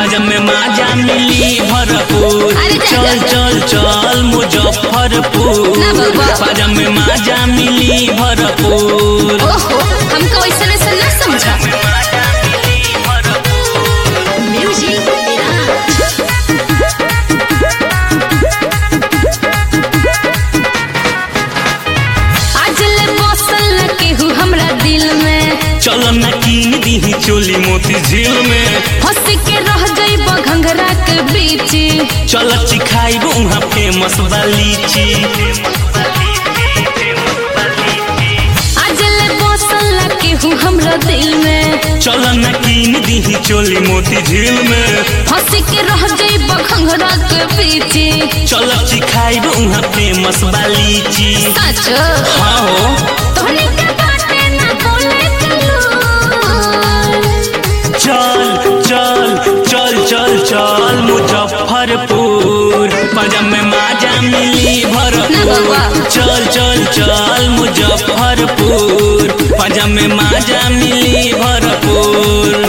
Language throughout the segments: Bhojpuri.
पाजा में माजा मिली भरपूर अरे जा, चल जा, चल चल मुजफ्फरपुर ना बाबा। पाजा में माजा मिली भरपूर ओहो हमको ऐसा ऐसा ना समझा म्यूजिक आज ले बसल न केहू हमरा दिल में चल न कीन दीही चोली मोती झील में हंस के रह जाइब घंघरा के बीच चल चिखाइब उहाँ फेमस बा लीची आज ले बसल न केहू हमरा दिल में चल न कीन दीही चोली मोती झील में हंस के रह जाइब घंघरा के बीच चल चिखाइब उहाँ फेमस बा लीची सच हाँ हो तोहनी के बाटे ना बोले चलू चल चल चल चल चल मुजफ्फरपुर पंजाब में माजा मिली ना भरपूर बाबा। चल चल चल मुजफ्फरपुर पंजाब में माजा मिली भरपूर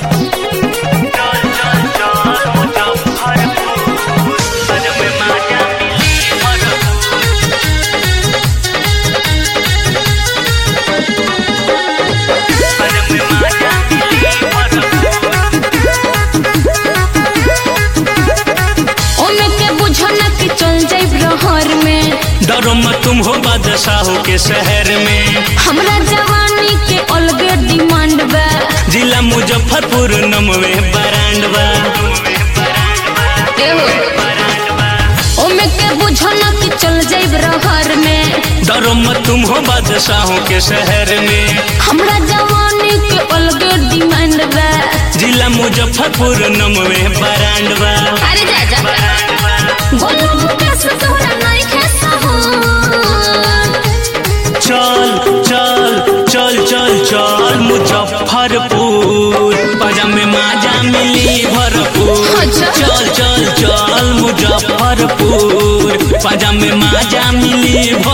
ओमे के बुझो ना कि चल जाइब रहर में डरो मत तुम हो बादशाहों के शहर में हमरा जवानी के अलगे डिमांड बा जिला मुजफ्फरपुर नमवे बरांडवा एहो ओमे के बुझो ना कि चल जाइब रहर में डरो मत तुम हो बादशाहों के शहर में हमरा जवानी के अलगे डिमांड बा जिला मुजफ्फरपुर नमवे बरांडवा अरे जा जा बोलो मुकेश तोहरा नहीं खेसा हो चल चल चल चल चल मुजफ्फरपुर पजाम में माजा मिली भरपूर अच्छा। चल चल चल मुजफ्फरपुर पजाम में माजा मिली